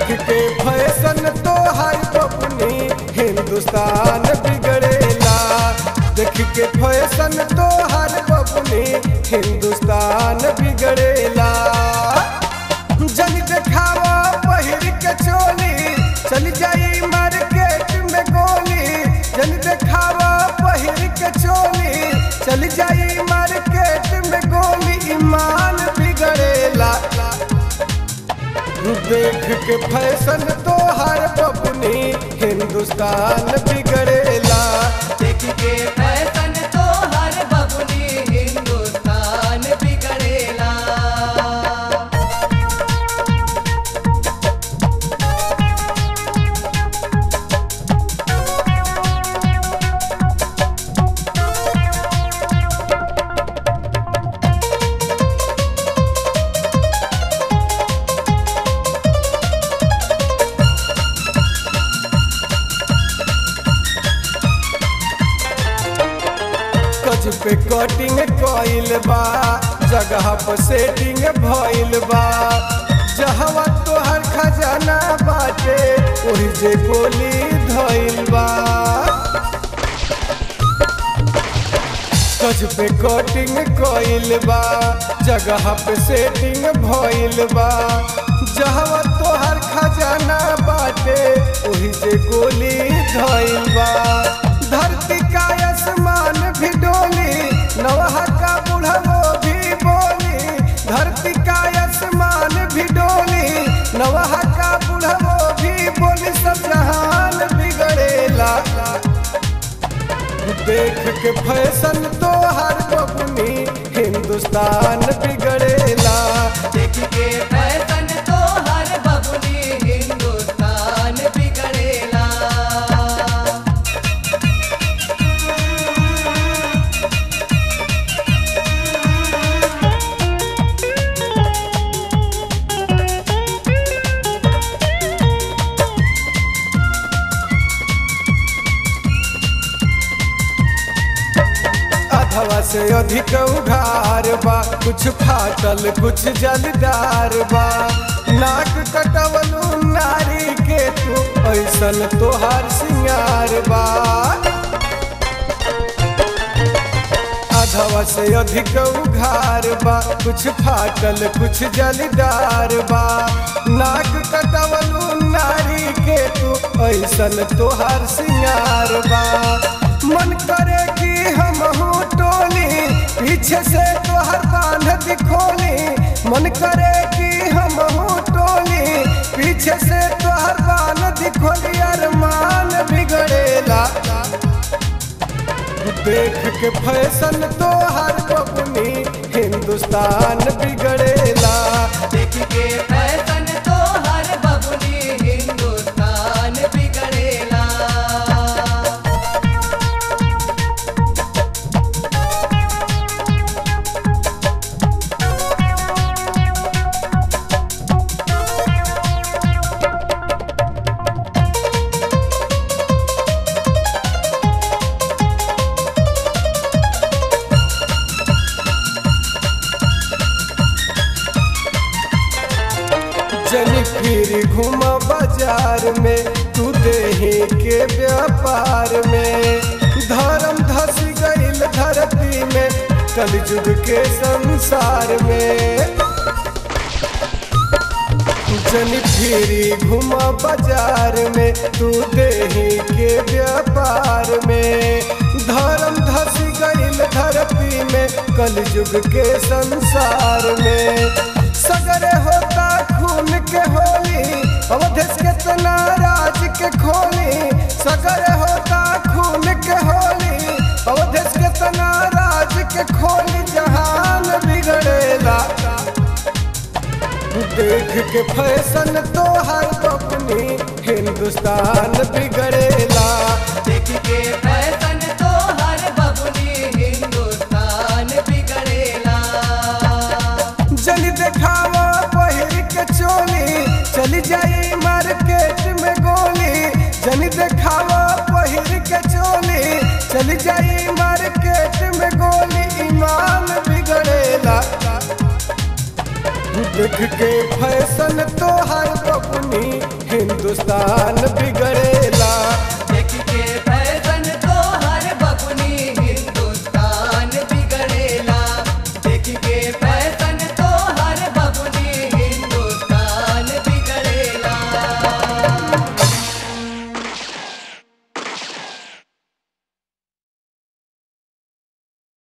देख के फैशन तो हर बबुनी हिंदुस्तान बिगड़ेला देख के फैशन तो हर बबुनी हिंदुस्तान बिगड़ेला जन देखावा पहिर के चोली चल जाई मार्केट में गोली जन देखावा पहिर के चोली चल जाई मार्केट में गोली ईमान बिगड़ेला देख के फैशन तो हर बबुनी हिंदुस्तान बिगड़ेला देख के फैशन तो हर बबुनी हिंदुस्तान बिगड़ेला कज पे कटिंग कइल बा जगह पर सेटिंग भइल बा जहवा तोहर खजाना बाटे ओही जे गोली धइल बा कज पे कटिंग कइल बा जगह पे सेटिंग भइल बा जहवा तोहर खजाना बाटे ओही जे गोली धइल बा धरती का आसमान भी डोली नवहा का बुढ़वो भी बोली धरती का आसमान भी डोली नवहा का बुढ़वो भी बोली सब जहान बिगड़ेला देख के फैशन तो हर बबुनी हिंदुस्तान बिगड़ेला देख के फैशन तो हर बबुनी हिंदुस्तान बिगड़ेला अधवा से अधिक उघार बा कुछ फाटल कुछ जलदार बा नाक कटवलू नारी के तू ऐसन तोहार सिंगार बा अधवा से अधिक उघार बा कुछ फाटल कुछ जलदार बा नाक कटवलू नारी के तू ऐसन तोहार सिंगार बा मन करे कि हम टोली पीछे से तोहर बांध दिखोली मन करे कि हम टोली पीछे से तोहर बांध दिखोली अरमान बिगड़ेला देख के फैशन तो हर बबुनी हिंदुस्तान बिगड़ेला देख के फैशन तो हर बबुनी हिंदुस्तान बिगड़ेला जनी फिर घूम बाजार में तू देही के व्यापार में धर्म धस गईल धरती में कलयुग के संसार में जनी फिरी घूम बाजार में तू देही के व्यापार में धर्म धस गईल धरती में कलयुग के संसार में सगरे होता खून के होली अवधेश के तना राज के खोली सगरे होता खून के होली अवधेश के तना राज के खोली जहान बिगड़ेला देख के फैशन तो हर बबुनी हिंदुस्तान बिगड़ेला देख के फैशन तो हर बबुनी हिंदुस्तान बिगड़ेला जल देखावा पहिर के चोली चली जाई मार्केट में गोली जल देखावा पहिर के चोली चली जाई मार्केट में गोली ईमान बिगड़ेला देख के फैशन तो हर बबुनी हिंदुस्तान